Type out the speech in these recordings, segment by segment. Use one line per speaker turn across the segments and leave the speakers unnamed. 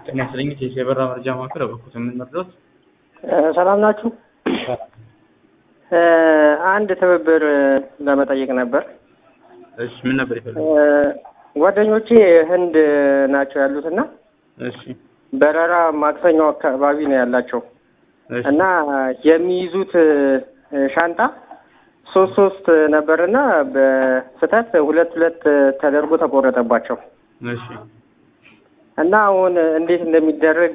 ጤና ይስጥልኝ የበራ መረጃ ማዕከል በኩት የምንመርዶት
ሰላም ናችሁ? አንድ ትብብር ለመጠየቅ ነበር።
እሺ ምን ነበር የፈለጉት?
ጓደኞቼ ህንድ ናቸው ያሉት እና
እሺ
በረራ ማክሰኞ አካባቢ ነው ያላቸው
እሺ
እና የሚይዙት ሻንጣ ሶስት ሶስት ነበርና በስህተት ሁለት ሁለት ተደርጎ ተቆረጠባቸው
እሺ
እና አሁን እንዴት እንደሚደረግ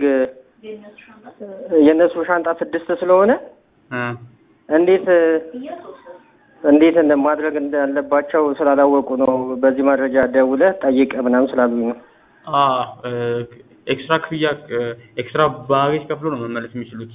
የእነሱ ሻንጣ ስድስት ስለሆነ
እ
እንዴት እንዴት እንደ ማድረግ እንዳለባቸው ስላላወቁ ነው። በዚህ መረጃ ደውለህ ጠይቅ ምናምን ስላሉኝ ነው።
አ ኤክስትራ ክፍያ ኤክስትራ ባጌጅ ከፍሎ ነው መመለስ የሚችሉት።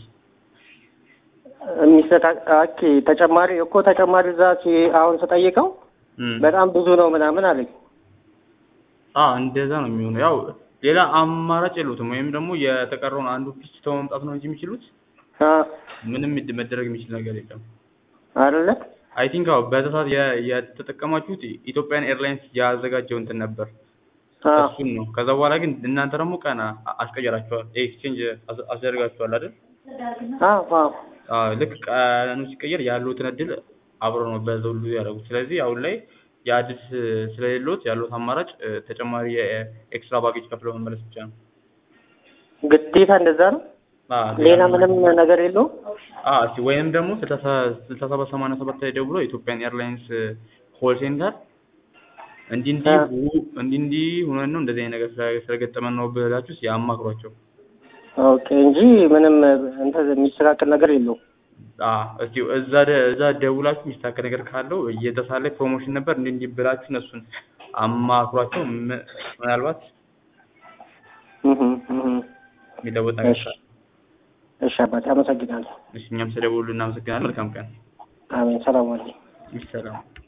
የሚሰጣ ኦኬ ተጨማሪ እኮ ተጨማሪ እዛ ሲ- አሁን ስጠይቀው
እም
በጣም ብዙ ነው ምናምን አለኝ።
አ እንደዛ ነው የሚሆነው። ያው ሌላ አማራጭ የሉትም። ወይም ደግሞ የተቀረውን አንዱ ፒስ ተው መምጣት ነው እንጂ የሚችሉት
አ
ምንም ይድ- መደረግ የሚችል ነገር የለም።
አይደለ
አይ ቲንክ አዎ በዛ ሰዓት የ- የተጠቀማችሁት ኢትዮጵያን ኤርላይንስ ያዘጋጀው እንትን ነበር
አ
እሱን ነው። ከዛ በኋላ ግን እናንተ ደግሞ ቀን አ- አስቀየራችኋል፣ ኤክስቼንጅ አስ- አስደርጋችኋል አይደል?
አ አ
አዎ ልክ ቀኑ ሲቀየር ያሉትን እድል አብሮ ነው በዛ ሁሉ ያደረጉት። ስለዚህ አሁን ላይ የአዲስ ስለሌሎት ያሉት አማራጭ እ፣ ተጨማሪ የኤክስትራ ባጌጅ ከፍለው መመለስ ብቻ ነው።
ግዴታ እንደዛ ነው።
አዎ
ሌላ ምንም ነገር የለውም።
አዎ እስኪ ወይም ደግሞ ስልሳ ስልሳ ሰባት ሰማንያ ሰባት ላይ ደውሎ ኢትዮጵያን ኤርላይንስ ኮል ሴንተር እንዲህ እንዲህ
አ
ሁ- እንዲህ እንዲህ ሆነን ነው እንደዚህ አይነት ነገር ስለ- ስለገጠመን ነው ብላችሁ እስኪ ያማክሯቸው።
ኦኬ እንጂ ምንም እንትን የሚስተካከል ነገር የለውም።
አዎ እስኪ እዛ ደ- እዛ ደውላችሁ የሚስተካከል ነገር ካለው እየተሳለ ፕሮሞሽን ነበር እንዲህ እንዲህ ብላችሁ እነሱን አማክሯቸው። ም- ምናልባት
እህ እህ
የሚለወጥ ነገር
እሺ
ካለ
እሺ አባቴ አመሰግናለሁ።
እሺ እኛም ስለደወሉ እናመሰግናለን። መልካም ቀን።
አሜን። ሰላም አለኝ።
ሰላም